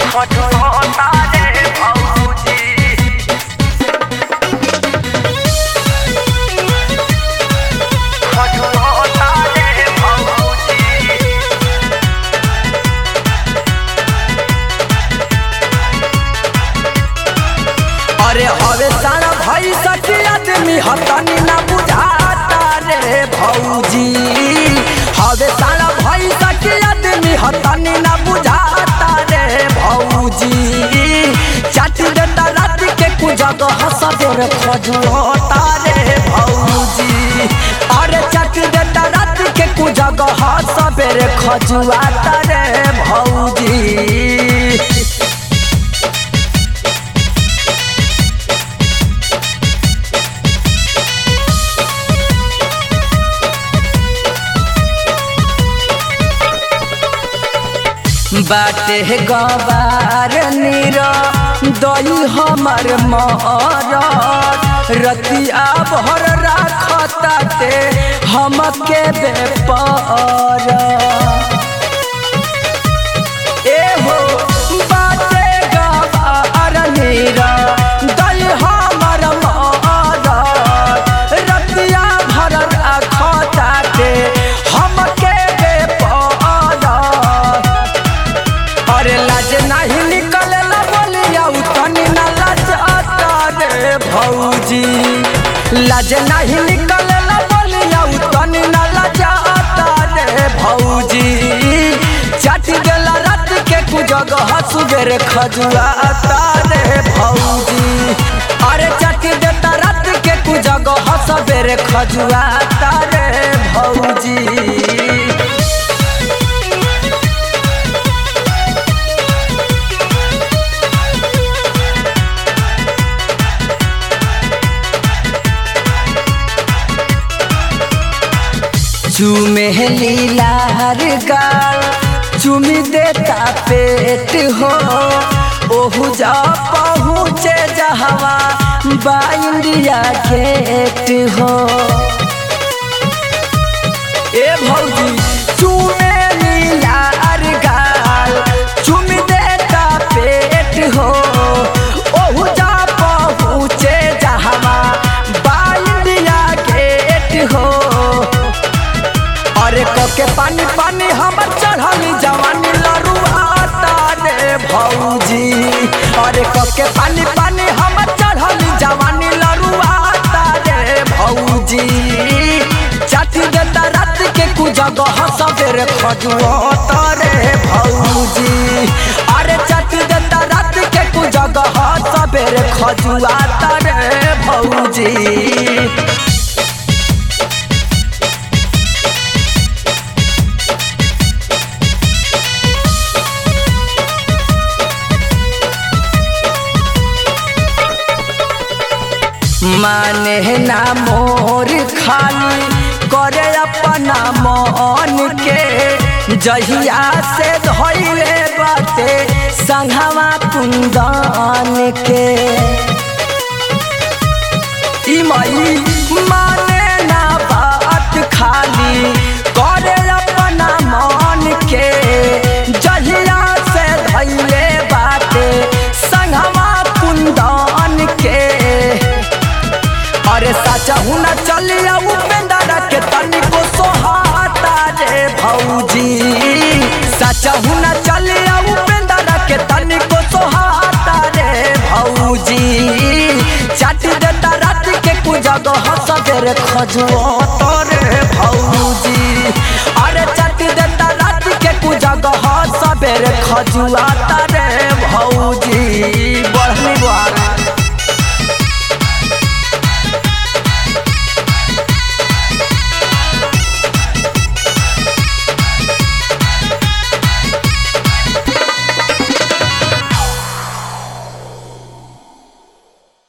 खटोता रे भौजी खटोता रे भौजी अरे हवे सारा भाई सखी आदमी हतनी ना बुझाता रे भौजी हवे सारा भाई सखी आदमी हतनी ना बुझाता रे भौजी चाट देता रात के कु जगह सवेर खजुता रे भौजी अरे चाट देता रात के कु जगह सवेर खजुआता रे भौजी बाटे गवार नीरा दई हमर मरद रतिया भर राखताते हमके बेपर एहो बाटे गवार नीरा दई हमर मरद रतिया भर राखताते हमके बेपर अरे लाज नहीं निकले ला बोलिया उतनी ना लाज आता रे भौजी लाज नहीं निकले ला बोलिया उतनी ना लाज आता रे भौजी चाटी देला रात के कु जगह सुबेर खजुआ आता रे भौजी अरे चाटी देता रात के कु जगह सबेरे खजुआ आता रे भौजी चूमे लीलार गाल चुमी देता पेट हो ओहू जा पहुँचे जहवा बा इंडिया गेट हो ए भौजी चूमे लीलार गाल चुमी देता पेट हो ओहू जा पहुँचे जहवा बा इंडिया गेट हो अरे कके पानी पानी हमर चढ़ली जवानी लरुआता रे भौजी अरे कके पानी पानी हमर चढ़ली जवानी लरुआता रे भौजी चाटी देता रात के कु जगह सबेर खजुआता रे भौजी अरे चाटी देता रात के कु जगह सबेर खजुआता रे भौजी माने ना मोर खाली करे अपना मन के जहिया से धैले बाटे संघवा कुंदन के ई मई माने ना बात खाली करे अपना मन के जहिया से धैले बाटे संघवा कुंदन के अरे साचा हुना चलिया उपेंद्र के तनिको सोहाता रे भौजी साचा हुना चलिया उपेंद्र के तनिको सोहाता रे भौजी चाटी देता रात के कु जगह सबेर खजुआता रे भौजी अरे चाटी देता रात के कु जगह सबेर खजुआता रे भौजी